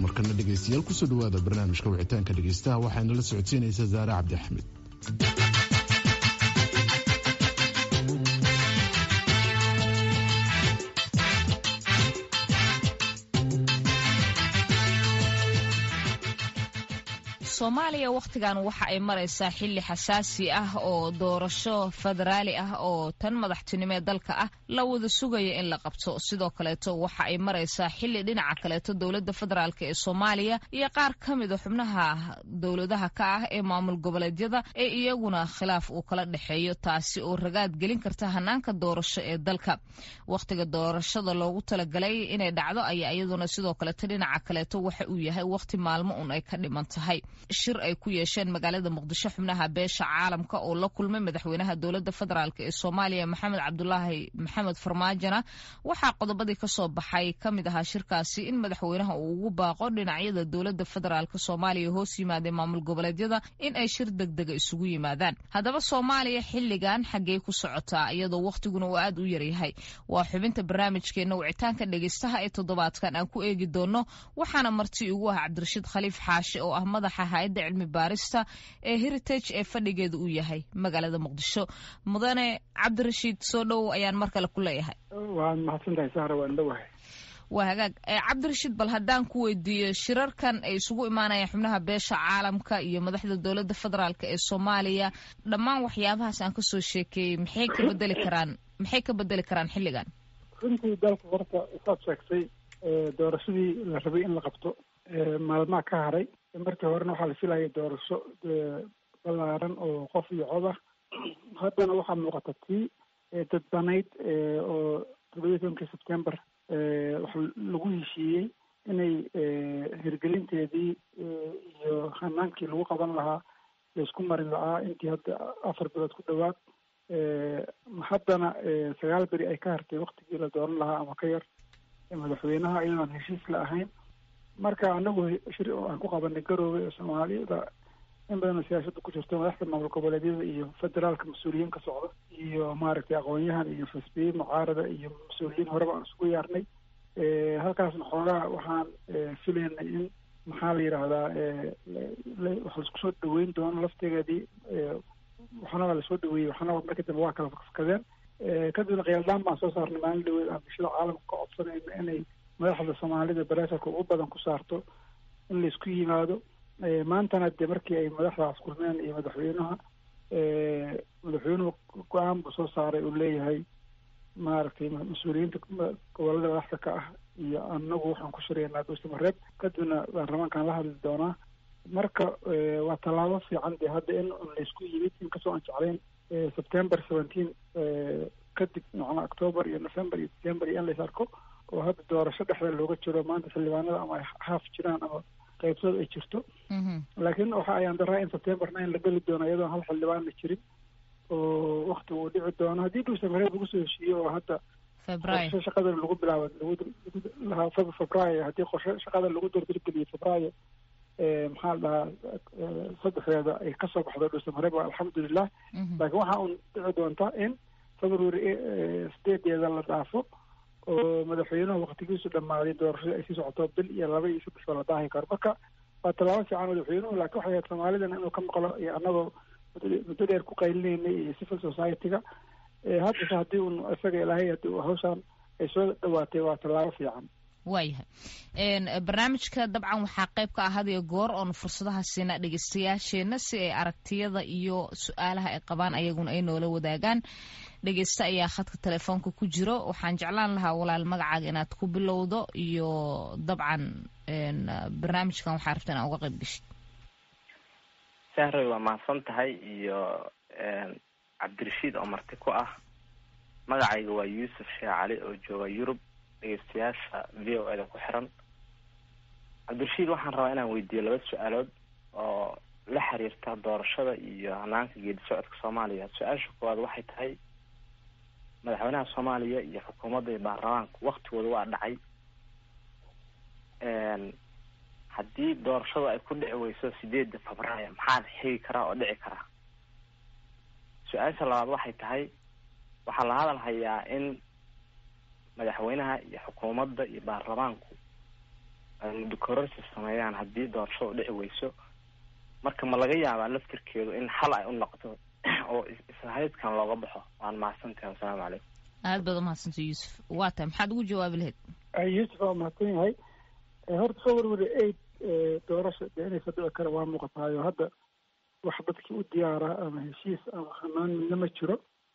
markana dhegeystayaal kusoo dhawaada barnaamijka wicitaanka dhegeystaha waxaana la socodsiinaysa zaare cabdi axmed soomaaliya wakhtigan waxa ay maraysaa xilli xasaasi ah oo doorasho federaali ah oo tan madaxtinimo ee dalka ah la wada sugaya in la qabto sidoo kaleeto waxa ay maraysaa xilli dhinaca kaleeto dowladda federaalk ee soomaaliya iyo qaar ka mida xubnaha dowladaha ka ah ee maamul goboleedyada ee iyaguna khilaaf uu kala dhexeeyo taasi oo ragaad gelin karta hanaanka doorasho ee dalka wakhtiga doorashada loogu talagalay inay dhacdo ayaa iyaduna sidoo kaleeto dhinaca kaleeto waxa uu yahay wakhti maalmo un ay ka dhiman tahay shir ay ku yeesheen magaalada muqdisho xubnaha beesha caalamka oo la kulmay madaxweynaha dowladda federaalk ee soomaaliya maxamed cabdulaahi maxamed farmaajona waxaa qodobadii kasoo baxay ka mid ahaa shirkaasi in madaxweynaha uu ugu baaqo dhinacyada dowladda federaalk soomaaliya hoos yimaadee maamul goboleedyada in ay shir degdega isugu yimaadaan haddaba soomaaliya xilligan xaggey ku socotaa iyadoo wakhtiguna uu aad u yaryahay waa xubinta barnaamijkeena wicitaanka dhegeystaha ee toddobaadkan aan ku eegi doono waxaana marti ugu ah cabdirashiid khaliif xaashi oo ah madaxa hay-adda cilmi baarista ee heritage ee fadhigeeda uu yahay magaalada muqdisho mudane cabdirashiid soo dhowow ayaan mar kale ku leeyahay waad mahadsantahay sahra waan dhowahay waa hagaag cabdirashiid bal haddaan ku weydiiyo shirarkan ay isugu imaanayaan xubnaha beesha caalamka iyo madaxda dowladda federaalk ee soomaaliya dhammaan waxyaabahaas aan kasoo sheekeeyey maxay ka bedeli karaan maxay ka bedeli karaan xilligan runtii dalka horta saad sheegtay doorashadii la rabay in la qabto maalmaha ka haray markii horena waxaa la filayay doorasho balaaran oo qof iyo cod ah haddana waxaa muuqata tii dadbanayd oo toddobiyi tobankii sebtember wax lagu heshiiyey inay hirgelinteedii iyo hanaankii lagu qaban lahaa laisku marin lahaa intii hadda afar bilood ku dhowaad haddana sagaal beri ay ka hartay waktigii la dooran lahaa ama ka yar madaxweynaha iyadoon heshiis la ahayn marka anagu shir aan ku qabanay garoobay oo soomaaliyada in badanoo siyaasada ku jirto madaxda maamul goboleedyada iyo federaalka mas-uuliyiin ka socda iyo maaragtay aqoon-yahan iyo fasbiye mucaarada iyo mas-uuliyiin horeba aan isugu yaarnay halkaasna xoogaa waxaan filaynay in maxaa la yidhaahdaa wax laisku soo dhaweyn doono laftegeedii waxna waa lasoo dhaweeyey waxna markii dambe waa kala fakadeen kadibna khiyaldaan baan soo saarnay maalin dhaweed aan bulshada caalamka ka codsanayno inay madaxda soomaalida bareesarka ugu badan ku saarto in laisku yimaado maantana dee markii ay madaxdaas kulmeen iyo madaxweynaha madaxweynuhu go-aan buu soo saaray uu leeyahay maaragtay mas-uuliyiinta gobolada madaxda ka ah iyo anagu waxaan ku shiraynaa duusamareeb kadibna baarlamaankaan la hadli doonaa marka waa tallaabo fiican dee hadda in laysku yimid inkastoo aan jeclayn september seventeen kadib macnaa october iyo november iyo december iyo in lays arko oo hadda doorasho dhexda looga jiro maanta xildhibaanada ama ay haaf jiraan ama qaybtood ay jirto laakiin waxa ayaan daraa in september nine la geli doono iyadoon hal xildhibaan la jirin oo wakti uu dhici doono haddii dhuusamareeb lagu soo heshiiyo oo hadda qorshe shaqada lagu bilaabo lagu febraayo haddii qorshe shaqada lagu dardargeliyo febraayo maxaa la dhahaa saddexdeeda ay kasoo baxdo dhuusamareeb waa alxamdulilah laakiin waxaa un dhici doonta in february sideedeeda la dhaafo oo madaxweynuhu waktigiisu dhammaaday doorashada ay sii socoto bil iyo laba iyo saddex ba la daahi karo marka waa tallaabo fiican madaxweynuhu laakiin waxay ahayd soomaalidana inuu ka maqlo iyo annagoo muddo dheer ku qaylineynay iyo civil society-ga haddase haddii un isaga ilaahay haddii hawshaan ay soo dhawaatay waa tallaabo fiican waayahay barnaamijka dabcan waxaa qayb ka ah hadiyo goor oonu fursadaha siina dhegeystayaasheenna si ay aragtiyada iyo su-aalaha ay qabaan ayaguna ay noola wadaagaan dhegeysta ayaa khadka telefoonka ku jiro waxaan jeclaan lahaa walaal magacaaga inaad ku bilowdo iyo dabcan barnaamijkan waxaa rabta inaa uga qayb geshid sahray waa mahadsan tahay iyo cabdirashiid oo marti ku ah magacayga waa yuusuf sheekh cali oo jooga yurub dhegeystayaasha v o eda ku xiran cabdirashiid waxaan rabaa inaan weydiiyo laba su-aalood oo la xiriirta doorashada iyo hanaanka geedi socodka soomaaliya su-aasha koowaad waxay tahay madaxweynaha soomaaliya iyo xukuumadda iyo baarlamaanka waktigooda waa dhacay haddii doorashadu ay ku dhici weyso sideedda febraayo maxaa xigi karaa oo dhici karaa su-aasha labaad waxay tahay waxaa la hadal hayaa in madaxweynaha iyo xukuumadda iyo baarlamaanku muddo kororsi sameeyaan haddii doorashadu dhici weyso marka ma laga yaabaa laftirkeedu in xal ay u noqoto oo ishaydkan looga baxo waan mahadsantahay wasalaamu calaykum aad baad umahadsantay yuusuf waa tahay maxaad ugu jawaabi lahayd yuusuf waa mahadsan yahay horta soo warwari aid doorasha dee inay fadhici kara waa muuqataayo hadda wax dadkii u diyaara ama heshiis ama hanaan midna ma jiro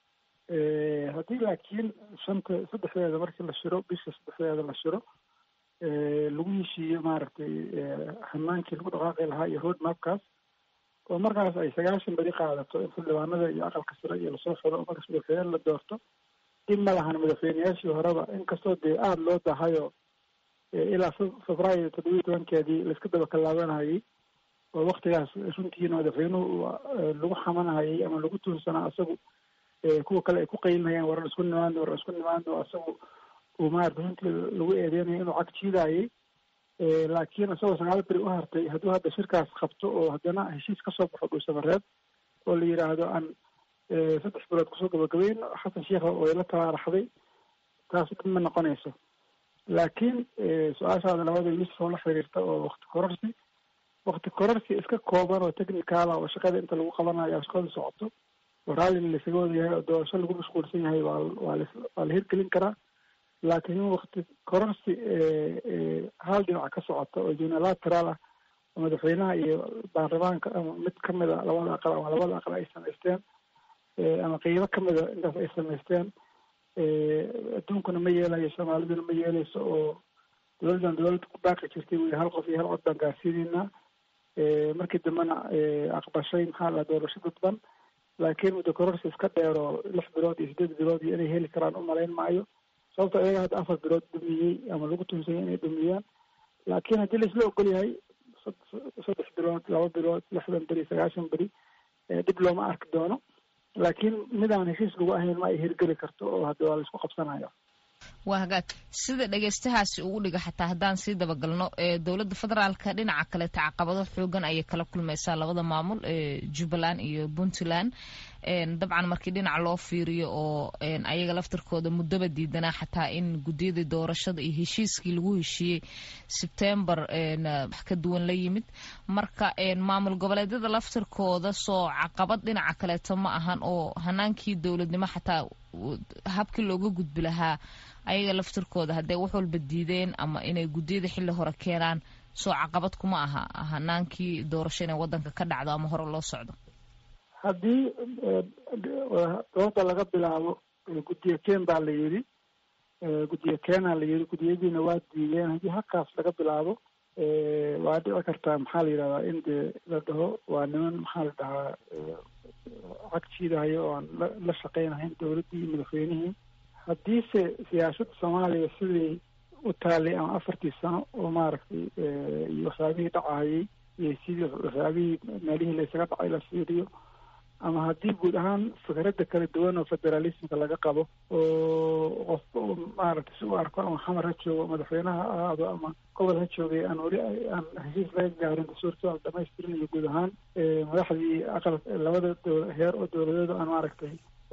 haddii laakiin shanta saddexdeeda markii la shiro bisha saddexdeeda la shiro lagu heshiiyo maaragtay hanaankii lagu dhaqaaqi lahaa iyo road mapkaas oo markaas ay sagaashan beri qaadato in xildhibaanada iyo aqalka sare iyo lasoo xiro oo markaas madaxweyne la doorto in ma lahan madaxweyneyaashii horeba inkastoo dee aada loo dahayo ilaa febraayo toddobiyi tobankeedii laiska daba kallaabanayay oo waktigaas runtiina madaxweynuhu lagu xamanayay ama lagu tuunsanaa isagu kuwa kale ay ku qaylinayaan waran isku nimaano waran isku nimaano isagu uu maarata runtii lagu eedeynayo inuu cag jiidayay laakiin isagoo sagaal beri u hartay hadduu hadda shirkaas qabto oo haddana heshiis kasoo baxo dhuusamareed oo la yidhaahdo aan saddex bilood kusoo gabagabeyn xasan sheikha oo ila tabaaraxday taas dhib ma noqonayso laakiin su-aashaada labada yuusuf oo la xiriirta oo wakti kororsi wakti kororsi iska kooban oo technicala oo shaqada inta lagu qabanayo shaqada socoto oo raalli laisaga wada yahay oo doorasho lagu mashquulsan yahay waa waa la waa la hirgelin karaa laakiin in wakti kororsi hal dhinac ka socota oo unilateral ah oo madaxweynaha iyo baarlamaanka ama mid kamid a labada aqal ama labada aqal ay samaysteen ama qeybo kamida intaas ay samaysteen adduunkuna ma yeelayo soomaaliduna ma yeeleyso oo dowladdan dowladda ku baaqi jirtay wey hal qof iyo hal cod baan gaarsiinaynaa markii dambena aqbashay maxaa la doorasho dadban laakiin muddo kororsi iska dheer oo lix bilood iyo sideed bilood iyo inay heli karaan u malayn maayo sababto iyaga hadda afar bilood dhumiyey ama lagu tuunsanyay inay dhumiyaan laakiin haddii laisla ogol yahay saddex bilood laba bilood lixdan beri sagaashan beri dhib looma arki doono laakiin midaan heshiis lagu ahayn ma ay hirgeli karto oo hadda waa laisku qabsanayo waa hagaag sida dhegeystahaasi ugu dhiga xataa haddaan sii dabagalno dowladda federaalka dhinaca kaleeta caqabado xoogan ayay kala kulmaysaa labada maamul jubbaland iyo puntland dabcan markii dhinac loo fiiriyo oo ayaga laftirkooda muddaba diidanaa xataa in guddiyadii doorashada iyo heshiiskii lagu heshiiyey sebtembar wax ka duwan la yimid marka maamul goboleedyada laftirkooda soo caqabad dhinaca kaleeto ma ahan oo hanaankii dowladnimo xataa habkii looga gudbi lahaa ayaga laftirkooda hadday wax walba diideen ama inay guddiyada xilli hore keenaan soo caqabad kuma aha hanaankii doorasho inay waddanka ka dhacdo ama hore loo socdo haddii dooda laga bilaabo guddiyo keen baa la yidhi guddiyo keenaa la yidhi guddiyadiina waa diideen haddii halkaas laga bilaabo waa dhici kartaa maxaa la yidhahdaa in dee la dhaho waa niman maxaa la dhahaa cag jiidahayo oo aan la la shaqeynahayn dowladdii iyo madaxweynihii haddiise siyaasadda soomaaliya sidii u taalay ama afartii sano oo maaragtay iyo waxyaabihii dhacahayay iyo sidii waxyaabihii meelihii laysaga dhacay la fiiriyo ama haddii guud ahaan fikradda kala duwan oo federalismka laga qabo oo qofba u maaragtay si u arko ama xamar ha joogo madaxweynaha ha ahaado ama gobol ha joogay aan weli aan heshiis laga gaarin dastuurkii aan dhamaystirinayo guud ahaan madaxdii aqal labada dow heer oo dowladeeda aan maaragtay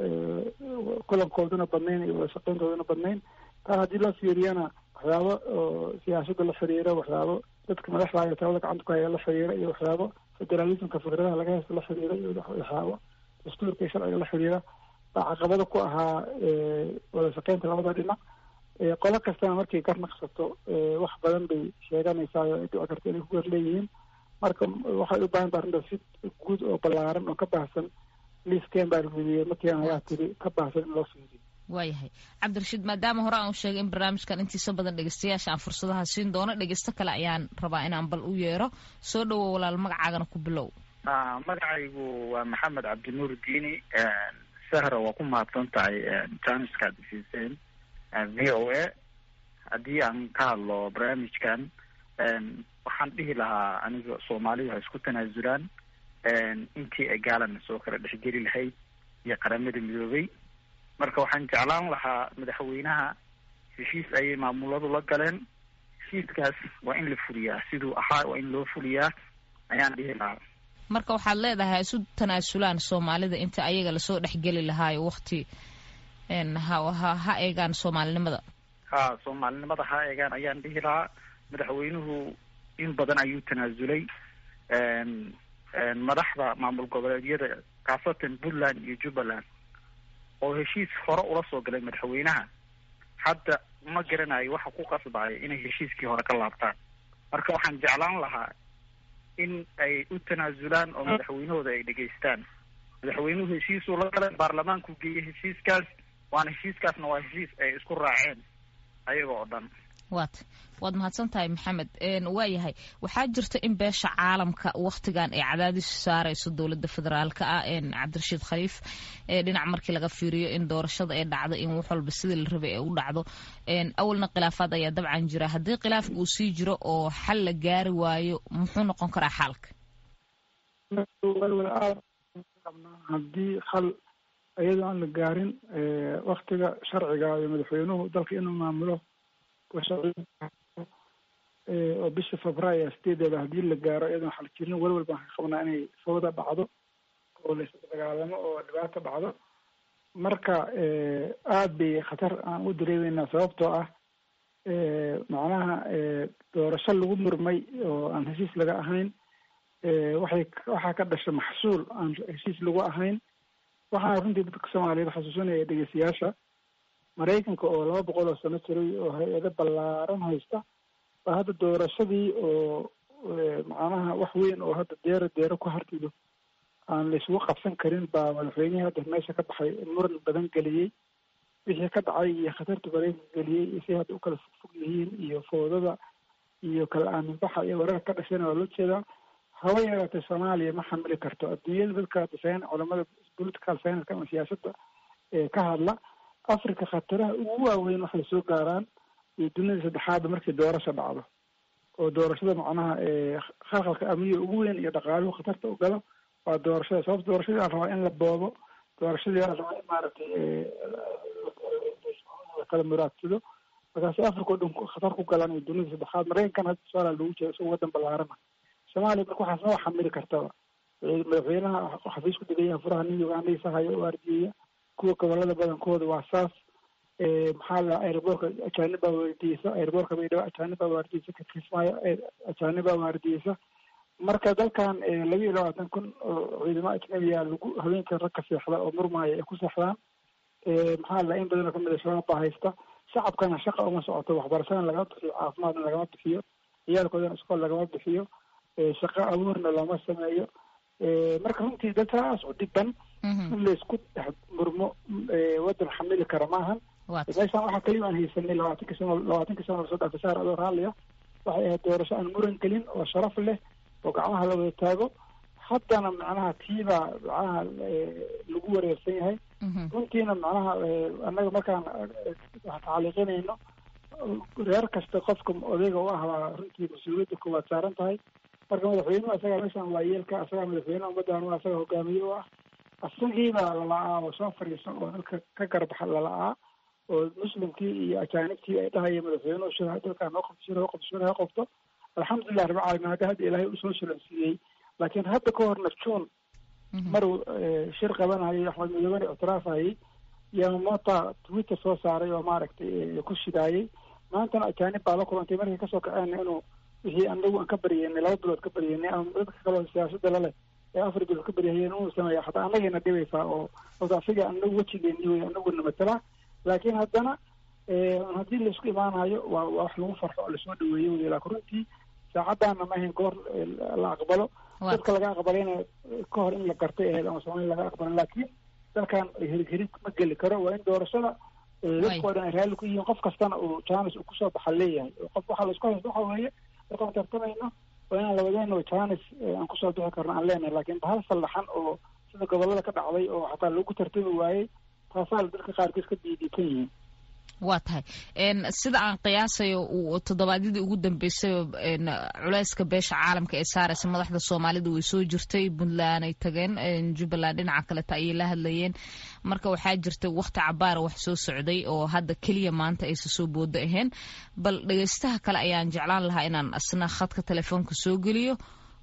kulankooduna badnayn iyo wada shaqeyntooduna badnayn taa haddii loo fiiriyana waxyaabo oo siyaasadda la xiriira waxyaabo dadka madaxda iyo talada gacanta ku haya la xiriira iyo waxyaabo federalismka fikradaha laga haysta la xiriira iyo waxyaabo dastuurka iyo sharciga la xiriira baa caqabado ku ahaa wada shaqeynta labada dhinac qolo kastana markay gar naqsato wax badan bay sheeganaysaa oo ay dhici karto inay ku gar leeyihiin marka waxay u baahan taha arrintaas si guud oo ballaaran oo ka baahsan liiskeen baa rudiyey markiian ayaa tiri ka baahsan in loo fiiriyo waayahay cabdirashiid maadaama hore aan u sheegay in barnaamijkan intiisa badan dhegeystayaasha aan fursadaha siin doono dhegeysto kale ayaan rabaa inaan bal u yeero soo dhowow walaal magacaagana ku bilow magacaygu waa maxamed cabdinuur diini sahra waa ku mahadsan tahay janiska ad siiseen v o a haddii aan ka hadlo barnaamijkan waxaan dhihi lahaa aniga soomaalidu ha isku tanaasulaan intii ay gaalana soo kala dhexgeli lahayd iyo qaramada midoobay marka waxaan jeclaan lahaa madaxweynaha heshiis ayay maamuladu la galeen heshiiskaas waa in la fuliyaa siduu ahaa waa in loo fuliyaa ayaan dhihi lahaa marka waxaad leedahay ha isu tanaasulaan soomaalida inta ayaga lasoo dhexgeli lahaayo wakti ha ha ha eegaan soomaalinimada ha soomaalinimada ha eegaan ayaan dhihi lahaa madaxweynuhu in badan ayuu tanaasulay madaxda maamul goboleedyada khaasatan puntland iyo jubbaland oo heshiis hore ula soo galay madaxweynaha hadda ma garanayo waxa ku qasbaya inay heshiiskii hore ka laabtaan marka waxaan jeclaan lahaa in ay u tanaasulaan oo madaxweynahooda ay dhegaystaan madaxweynuhu heshiisuu la galay baarlamaanku geeyey heshiiskaas waana heshiiskaasna waa heshiis ay isku raaceen ayaga oo dhan waat waad mahadsan tahay maxamed waa yahay waxaa jirta in beesha caalamka wakhtigan ay cadaadis saarayso dowladda federaalka ah cabdirashiid khaliif dhinac markii laga fiiriyo in doorashada ay dhacdo in wax walba sidii la rabay ay u dhacdo awalna khilaafaad ayaa dabcan jira haddii khilaafka uu sii jiro oo xal la gaari waayo muxuu noqon karaa xaalka haddii xal iyadoo aan la gaarin waktiga sharciga iyo madaxweynuhu dalka inuu maamulo oo bisha febraayo sideedeeda haddii la gaaro iyadoon xal jirin welwel baan ka qabnaa inay fawda dhacdo oo la isdagaalamo oo dhibaato dhacdo marka aada bay khatar aan u dareemeynaa sababtoo ah macnaha doorasho lagu murmay oo aan heshiis laga ahayn waxay waxaa ka dhasha maxsuul aan heshiis lagu ahayn waxaana runtii dadka soomaaliyeed xasuusinaya dhegeystayaasha maraykanka oo laba boqol oo sano jiray oo hay-ado ballaaran haysta baa hadda doorashadii oo macnaha wax weyn oo hadda deero deero ku hartido aan la isugu qabsan karin baa madaxweynihii hadda meesha ka baxay muran badan geliyey wixii ka dhacay iyo khatarta maraykanka geliyey iyo say hadda ukala fogfog yihiin iyo foodada iyo kala aaminbaxa iyo wararka ka dhashayna waa loo jeedaa haba yaraatee soomaaliya ma xamili karto adduunyada dadka design culamada political science ama siyaasadda ka hadla africa khataraha ugu waaweyn waxay soo gaaraan iyo dunida saddexaadba markii doorasho dhacdo oo doorashada macnaha khalkhalka amniga ugu weyn iyo dhaqaaluhu khatarta u galo waa doorashada sababta doorashadii la rabaa in la boobo doorashadii la rabaa in maaragtay kala muraadsado markaasi africa o dhan khatar ku galaan iyo dunida saddexaad maraykankan hadda somalia lagu jeeda isagoo wadan ballaarana soomaaliya marka waxaas ma xamili kartaba madaxweynaha xafiis ku degan yahay furaha new ugandhaysa hayo oo ardiyeya kuwa gobolada badankooda waa saas maxaa la airboorka ajaanibaa waardiyeysa airboorka baydhabo ajaanibaa waardiyeysa kakismaayo ajaanibaa waardiyeysa marka dalkan laba iyo labaatan kun oo ciidamo ajnabiya lagu haweenka rag ka seexda oo murmaaya ay ku seexdaan maxaa la in badan oo kamid a shabaab baa haysta shacabkana shaqa uma socoto waxbarashadana lagama bixiyo caafimaadna lagama bixiyo ciyaalkoodana iskool lagama bixiyo shaqo abuurna looma sameeyo marka runtii dad saas u dhiban in laysku dhex murmo wadan xamili kara maahan meeshaan waxaa kaliya aan haysanay labaatanki sano labaatanki sano lasoo dhaafay saar adoo raalliya waxay ahayd doorasho aan muran gelin oo sharaf leh oo gacmaha la wada taago haddana macnaha tiibaa macnaha lagu wareersan yahay runtiina macnaha annaga markaan tacaliiqinayno reer kasta qofka odayga u ah baa runtii mas-uuliyadda koowaad saaran tahay marka madaxweynuhu asagaa meeshaan waa yeelka asagaa madaxweyneha ummaddan waa asaga hogaamiye u ah asagiibaa lala'aa oo soo fadhiiso oo dalka ka garbaxa lala'aa oo muslimkii iyo ajaanibtii ay dhahaya madaxweynuhu shir dalkaan noo qabto shir hoo qabto shir hoo qabto alxamdulilah rabbi caalamiin hadda hadda ilaahay usoo sulansiiyey laakiin hadda ka horna june maruu shir qabanayay axmed midoobane ictiraafayay yamamota twitter soo saaray oo maaragtay ku shidaayay maantana ajaanib baa la kulantay markay kasoo kaceen inuu wixii anagu aan ka baryeynay laba bilood ka baryeynay ama dadka kaleo siyaasada laleh ee afar bilood ka baryahayeen inuu sameeya hataa anagayna dhibaysaa oo horta asiga anagu wejigeeni wey anaguna matala laakiin haddana haddii laisku imaanayo waa waa wax lagu farxo oo lasoo dhaweeyo wey laakin runtii saacadaana ma ahayn goor la aqbalo dadka laga aqbalayna ka hor in la gartay ahayd ama soomaaliya laga aqbalo laakiin dalkan hirhirid ma geli karo waa in doorashada dadka oo dhan ay raalli ku yihiin qof kastana uu janis uu kusoo baxa leeyahay qof waxaa laisku haysta waxa weeye markaan tartamayno waa inaan labadeeno janis aan kusoo bixi karno aan leenahay laakiin bahal sallaxan oo sida gobolada ka dhacday oo xataa lagu tartami waayey taasaa dadka qaarkiis ka diidiikan yihiin waa tahay sida aan qiyaasayo toddobaadyadii ugu dambeysay culeyska beesha caalamka ee saaraysa madaxda soomaalida way soo jirtay puntland ay tageen jubbaland dhinaca kaleta ayay la hadlayeen marka waxaa jirta wakti cabaara wax soo socday oo hadda keliya maanta aysa soo boodo ahayn bal dhegeystaha kale ayaan jeclaan lahaa inaan asna khadka telefoonka soo geliyo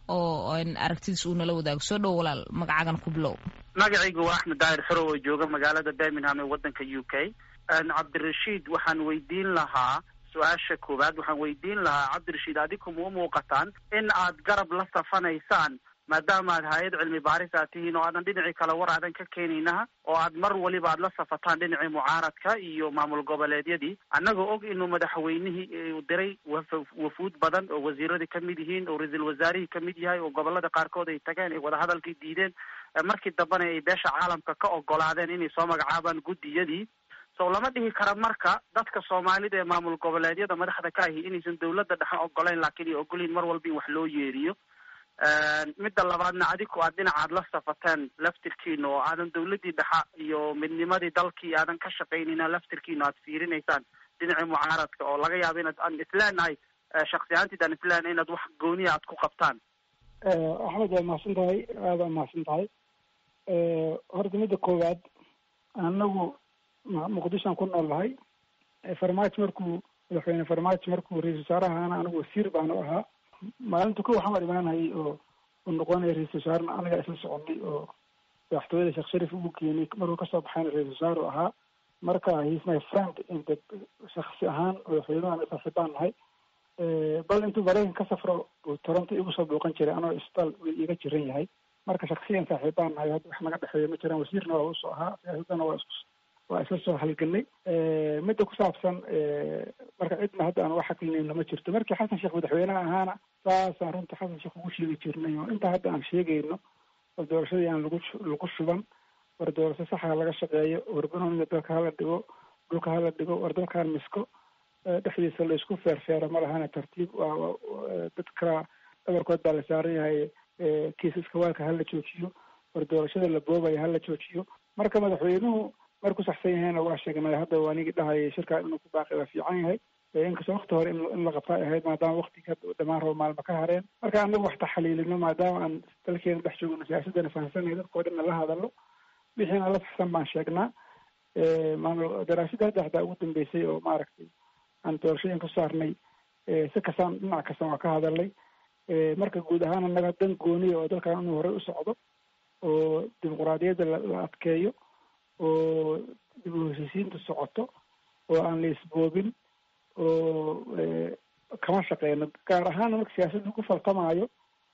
oo aragtidiis uu nala wadaago soo dhow walaal magacagan ku bilow magacaygu waa axmed daahir xorow oo jooga magaalada birmingham ee waddanka u k cabdirashiid waxaan weydiin lahaa su-aasha koowaad waxaan weydiin lahaa cabdirashiid adiku ma u muuqataan in aad garab la safanaysaan maadaama aad hay-ad cilmi baaris aad tihiin oo aadan dhinacii kale war aadan ka keenaynaha oo aad mar waliba aad la safataan dhinacii mucaaradka iyo maamul goboleedyadii annagoo og inuu madaxweynihii u diray wafuud badan oo wasiiradii kamid yihiin oo ra-iisul wasaarihii kamid yahay oo gobolada qaarkood ay tageen ay wadahadalkii diideen markii dambena ay beesha caalamka ka ogolaadeen inay soo magacaabaan guddiyadii so lama dhihi kara marka dadka soomaalida ee maamul goboleedyada madaxda ka ahi inaysan dawladda dhexe ogolayn laakiin ay ogolyihin mar walba in wax loo yeeriyo midda labaadna adiku aad dhinacaad la safateen laftirkiina oo aadan dawladdii dhexa iyo midnimadii dalkii aadan ka shaqaynayna laftirkiina aad fiirinaysaan dhinacii mucaaradka oo laga yaabo inaad aan isleenahay shaksi ahaantiid aan isleenahay inaad wax gooniya aad ku qabtaan axmed waa mahadsan tahay aada waa mahadsan tahay horta midda koowaad anagu muqdishoan ku nool nahay farmaajo markuu madaxweyne farmaajo markuu ra-isul wasaarahaana anigu wasiir baanu ahaa maalinta ko waxaan imaanayay oo u noqonaya ra-isul wasaarena anagaa isla soconay oo madaxtooyada sheekh sharif ugu keenay markuu kasoo baxayna ra-isul wasaaru ahaa marka he's my friend inta shaksi ahaan madaxweynahan saaxiibaan nahay bal intuu maraykan ka safro buu toronto igu soo booqan jiray anoo isbitaal iga jiran yahay marka shaksiyan saaxiibaan nahay hadda wax naga dhexeeya ma jiraan wasiirna waa usoo ahaa siyaasadana waa isku waa isla soo halganay midda ku saabsan marka cidna hadda aan wax xaqlinayna ma jirto markii xasan sheekh madaxweynaha ahaana saasaan runta xasan sheekh ugu sheegi jirnay oo intaa hadda aan sheegayno war doorashadii aan lagu lagu shuban war doorasho saxa laga shaqeeyo war banooniga dalka hala dhigo dhulka hala dhigo war dalkaan misko dhexdiisa laisku feerfeero ma lahana tartiib waa dadka dhabarkood baa la saaran yahay kiisaska waalka hala joojiyo war doorashada la boobaya hala joojiyo marka madaxweynuhu marku saxsan yahayna waa sheegnay hadda waa nigi dhahayay shirkaa inuu ku baaqi waa fiican yahay inkastoo wakti hore in la qabta ay ahayd maadaama waktiga dhamaan rabo maalma ka hareen marka anagu wax taxaliilino maadaama aan dalkeena dhex joogno siyaasadana fahamsanay dadkao dhanna la hadalo wixiina la saxsan baan sheegnaa maamul daraasada hadda hadaa ugu dambeysay oo maaragtay aan doorashooyin ku saarnay si kastaan dhinac kasta waa ka hadalnay marka guud ahaan anaga dan gooniya oo dalkan inuu horey u socdo oo dimuquraadiyadda la adkeeyo oo dib u heshiisiinta socoto oo aan la isboobin oo kama shaqeyno gaar ahaana marka siyaasadda ku faltamaayo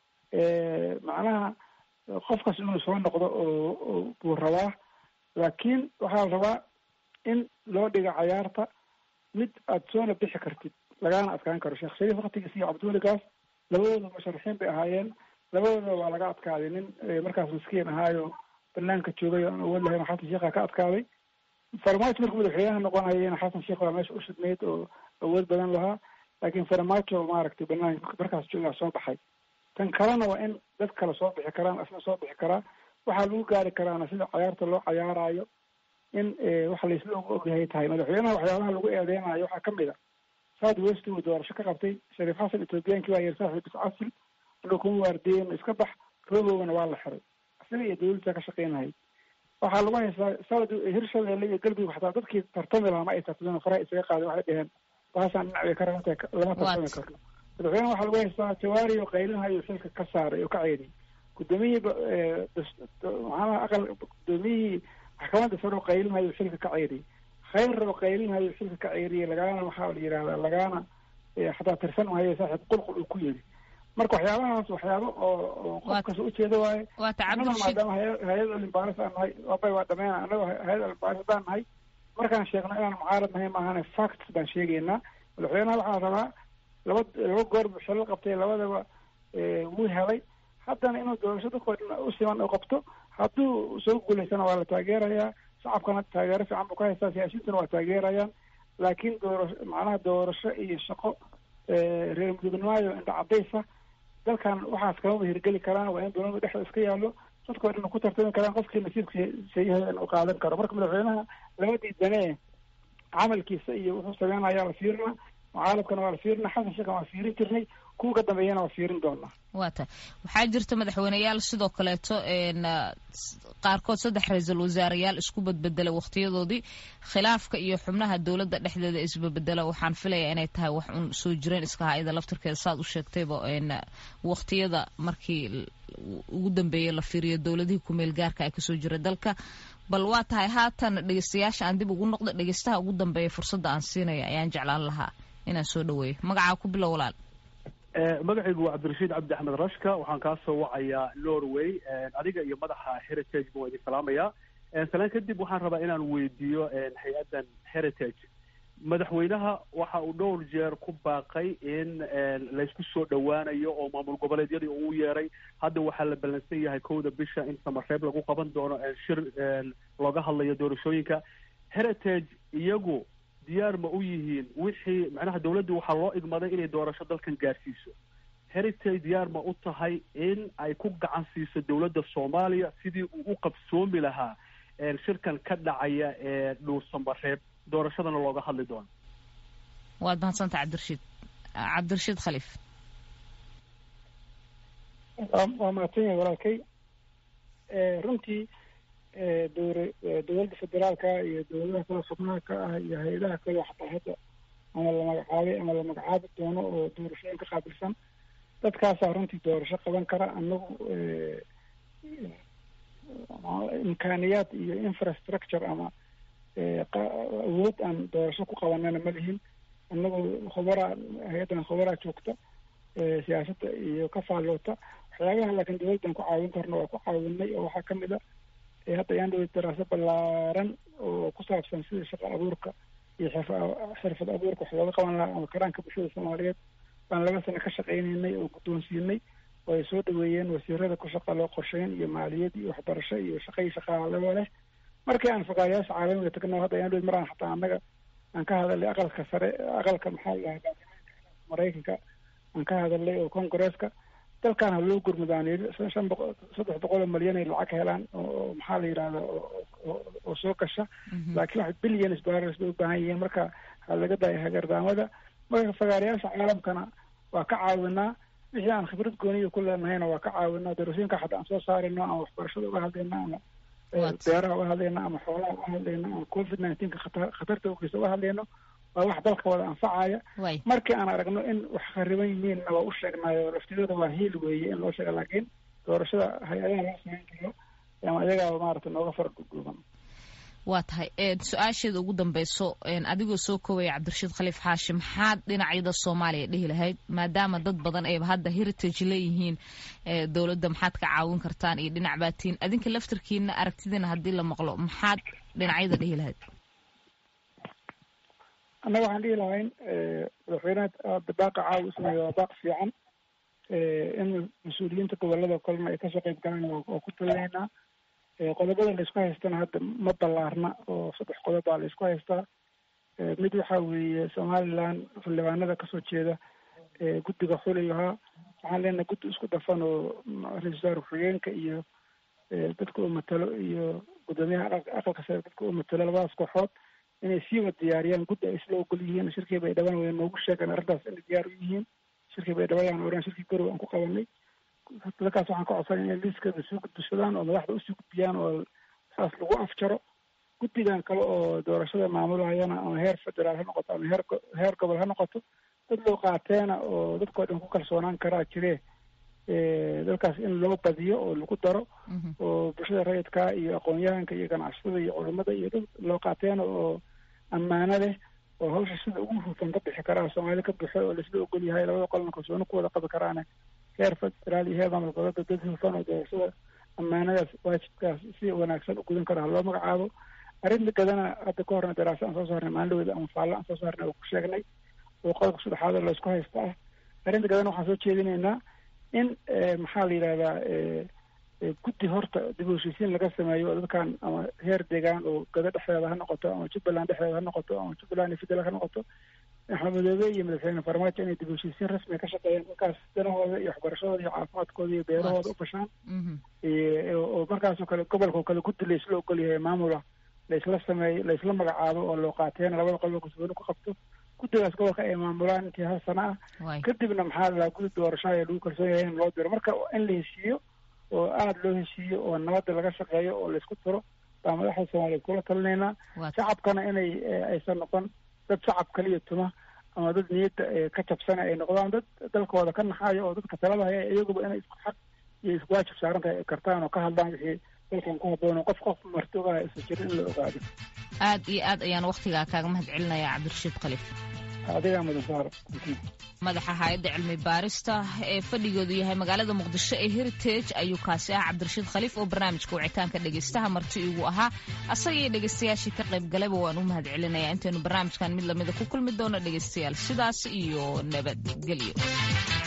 macnaha qofkaas inuu soo noqdo oo buu rabaa laakiin waxaa la rabaa in loo dhiga cayaarta mid aad soona bixi kartid lagaana adkaan karo sheekh shariif waktigiis iyo cabdiweligaas labadooda musharaxiin bay ahaayeen labadooda waa laga adkaaday nin markaas maskiin ahaayo banaanka joogay aan awood lahayn xasan sheekha ka adkaaday farmaajo markuu madaxweynaha noqonayana xasan sheekh waa meesha u shidnayd oo awood badan lahaa laakiin farmaajo maaragtay banaanka markaas joogaa soo baxay tan kalena waa in dad kale soo bixi karaan asna soo bixi karaa waxaa lagu gaari karaana sida cayaarta loo cayaarayo in waxa laisla ogyahay tahay madaxweynaha waxyaabaha lagu eedeynayo waxaa kamid a south west uu doorasho ka qabtay shariif xasan ethoobiyankii waa yar saaxiib iscasil inuu kuma waardiyen iska bax roobowgana waa la xiray isaga iyo dawladda ka shaqeynahay waxaa lagu haystaa salad hirshabeelle iyo galbiga xataa dadkii tartami lahaa ma ay tartameen faraha isaga qaadeen waxay dheheen baashaan dhinac bay ka rabantahay lama tartami karno madaxweyne waxaa lagu haystaa jawaari oo qaylinhayo xilka ka saaray oo ka ceediyay gudoomiyihii macnaha aqal gudoomiyihii maxkamadda sare oo qaylinhayo xilka ka ceediyay khayr oo qaylinhayo xilka ka ceeriyay lagaana waxaa la yidhahdaa lagaana xataa tirsan mahayo saaxiib qulqul uu ku yiri marka waxyaabahaas waxyaaba oo qofkas ujeeda waaye anaga maadaama hay-ad olimbaaris aan nahay abay waa dhameena anaga hay-ad olimbaaris haddaan nahay markaan sheegno inaan mucaarad nahay maahane facts baan sheegaynaa madaxweynaha waxaa rabaa laba laba goor buu xilal qabtay labadaba wuu helay haddana inuu doorasho dadkoo dhan u siman u qabto hadduu soo guulaysana waa la taageerayaa shacabkana taageero fiican buu ka haystaa siyaasiyiintuna waa taageerayaan laakiin doorasho macnaha doorasho iyo shaqo reer mudugnimaayo indha cadaysa dalkan waxaas kamaba hirgeli karaan waa in dowlada dhexda iska yaallo dadkoo dhan ku tartami karaan qofkii nasiibka sayahay in uu qaadan karo marka madaxweynaha labadii dane camalkiisa iyo wuxuu sameynayaa la fiirina mucaalamkana waa la fiirina xasan sheekhan waa fiirin jirnay kuwa ka dambeeyana waa fiirin doonaa waa ta waxaa jirta madaxweyneyaal sidoo kaleeto qaarkood saddex ra-iisul wasaareyaal isku badbedela wakhtiyadoodii khilaafka iyo xubnaha dowladda dhexdeeda isbabedela waxaan filayaa inay tahay wax un soo jireen iska ha-ida laftirkeeda saad u sheegtayba wakhtiyada markii ugu dambeeyey la fiiriyo dowladihii kumeel gaarka ay kasoo jira dalka bal waa tahay haatan dhegeystayaasha aan dib ugu noqdo dhegeystaha ugu dambeeya fursadda aan siinaya ayaan jeclaan lahaa inaan soo dhaweeyo magacaa ku bilow walaal magacaygu waa cabdirashiid cabdi axmed rashka waxaan kaa soo wacayaa norway adiga iyo madaxa heritage ba waa idin salaamayaa salaan kadib waxaan rabaa inaan weydiiyo hay-addan heritage madaxweynaha waxa uu dhowr jeer ku baaqay in laysku soo dhowaanayo oo maamul goboleedyadii uu yeeray hadda waxaa la ballansan yahay kowda bisha in samareeb lagu qaban doono shir looga hadlayo doorashooyinka heritage iyagu diyaar ma u yihiin wixii macnaha dawladdu waxaa loo igmaday inay doorasho dalkan gaarsiiso heritage diyaar ma u tahay in ay ku gacan siiso dawladda soomaaliya sidii uu u qabsoomi lahaa shirkan ka dhacaya ee dhuursamareeb doorashadana looga hadli doono waad mahadsanta cabdirashiid cabdirashiid khaliif waa mahadsan yahay walaalkay runtii dowra dowladda federaalka iyo dowladaha kale xubnaha ka ah iyo hay-adaha kale xataa hadda ama la magacaabay ama la magacaabi doono oo doorashooyin ka qaabilsan dadkaasaa runtii doorasho qaban kara anagu imkaaniyaad iyo infrastructure ama awood aan doorasho ku qabanana ma lihin anagu khubaraa hay-addan khubaraa joogta siyaasadda iyo ka faalloota waxyaabaha laakiin dowladdan ku caawin karna waa ku caawinay oo waxaa kamid a hadda ayaan dhawey daraaso ballaaran oo ku saabsan sida shaqa abuurka iyo xirfad abuurka wax looga qaban lahaa ama karaanka bulshada soomaaliyeed baan laba sano ka shaqaynaynay oo guddoonsiinay oo ay soo dhaweeyeen wasiirada ku shaqa loo qorsheyn iyo maaliyad iyo waxbarasho iyo shaqa iyo shaqaalaba leh markii aan fakaarayaasha caalamiga tagno hadda ayaan dhawey maraan xataa annaga aan ka hadalnay aqalka sare aqalka maxaa la dhahaa maraykanka aan ka hadalnay oo congresska dalkan ha loo gurmudaan shan boqo saddex boqol oo malyan ay lacag helaan oo maxaa la yidhahda oo soo gasha laakiin wax billions dollars bay u baahan yihiin marka ha laga daayo hagardaamada marka fagaarayaasha caalamkana waa ka caawinaa wixii aan khibrad gooniya ku leenahayna waa ka caawinaa doorashooyinka xataa aan soo saarayno ama waxbarashada uga hadlayna ama beeraha uga hadlayna ama xoolaha uga hadlayna ama covid nineteenka khata khatarta ukiisa uga hadlayno waa wax dalka wada anfacaya markii aan aragno in wax khariban yihiinna waa u sheegnaayo laftidooda waa hiil weeye in loo sheega laakiin doorashada hay-adaha loo samayn karo ama ayagaa maarata nooga fara duduuban waa tahay su-aasheeda ugu dambeyso adigoo soo koobaya cabdirashiid khaliif xaashi maxaad dhinacyada soomaaliya dhihi lahayd maadaama dad badan ayba hadda heritage leeyihiin dowladda maxaad ka caawin kartaan iyo dhinac baatiin adinka laftarkiina aragtidiina haddii la maqlo maxaad dhinacyada dhihi lahayd annaga waxaan dhihi lahayn madaxweyneha hadda baaqa caawi sameeya waa baaq fiican in mas-uuliyiinta gobolada kalena ay kasoo qeyb galaan waa ku talinaynaa qodobada laisku haystana hadda ma ballaarna oo saddex qodob baa laisku haystaa mid waxa weeye somaliland xildhibaanada kasoo jeeda guddiga xuligahaa waxaan leenahay guddi isku dhafan oo ra-isul wasaare ku-xigeenka iyo dadka uu matalo iyo guddoomiyaha aqalka sare dadka uu matalo labadaas kooxood inay sii wad diyaariyaan guddi ay isla ogol yihiin shirkii bay dhawaan way noogu sheegeen arrintaas inay diyaar u yihiin shirkii bay dhawayaan oran shirkii garow aan ku qabanay dadkaas waxaan ka codsanay inay liiskada soo gudbishadaan oo madaxda usii gudbiyaan oo saas lagu afjaro guddigan kale oo doorashada maamulahayana ama heer federaal ha noqoto ama heer heer gobol ha noqoto dad loo qaateena oo dadkao dhan ku kalsoonaan karaa jire dalkaas in loo badiyo oo lagu daro oo bulshada rayidka iyo aqoon-yahanka iyo ganacsatada iyo culamada iyo dad loo qaateena oo ammaano leh oo hawsha sida ugu hufan ka bixi karaa soomaali ka buxo oo laisla ogol yahay labada qolna kalsooni ku wada qabi karaane heer federaal iyo heer maamul goboleedka dad hufan oo doorashada ammaanadaas waajibkaas si wanaagsan u gudan kara ha loo magacaabo arrinta gadana hadda ka horna daraasa aan soo saarnay maalindhaweda ama faallo aan soo saarnay oo ku sheegnay oo qodobka saddexaad oo laysku haysta ah arrinta gadana waxaan soo jeedinaynaa in maxaa la yidhahdaa guddi horta dib u heshiisiin laga sameeyo oo dadkan ama heer deegaan oo gado dhexdeeda ha noqoto ama jubbaland dhexdeeda ha noqoto ama jubbaland iyo federal ha noqoto maxamedoobe iyo madaxweyne farmaajo inay dib u heshiisiin rasmiga ka shaqeeyaan markaas danahooda iyo waxbarashadooda iyo caafimaadkooda iyo beerahooda u fashaan oo markaasoo kale gobolka oo kale guddi laisla ogol yahay maamula laisla sameeyo laisla magacaabo oo loo qaateena labada qolba kalsooni ku qabto guddigaas gobolka ay maamulaan intii hal sana ah kadibna maxaa la guddi doorashaha ee lagu kalsoon yahay in loo diro marka in la heshiiyo oo aada loo heshiiyo oo nabadda laga shaqeeyo oo laisku tiro baa madaxda soomaaliyeed kula talinaynaa shacabkana inay aysan noqon dad shacab kaliya tuma ama dad niyadda ka jabsana ay noqdaan dad dalkooda ka naxayo oo dadka talada haya iyaguba inay isku xaq iyo isku waajib saaran tahay ay kartaan oo ka hadlaan wixii dalkan ku habboon qof qof marti ogaha isa jira in la ogaado aad iyo aad ayaan waktigaa kaaga mahad celinayaa cabdirashiid khaliif adigaa mudan saaro madaxa hay-adda cilmi baarista ee fadhigoodu yahay magaalada muqdisho ee heritage ayuu kaasi ah cabdirashiid khaliif oo barnaamijka wicitaanka dhegaystaha marti igu ahaa asaga iyo dhegaystayaashii ka qayb galayba waan u mahad celinayaa intaynu barnaamijkan mid lamida ku kulmi doono dhegaystayaal sidaas iyo nabadgelyo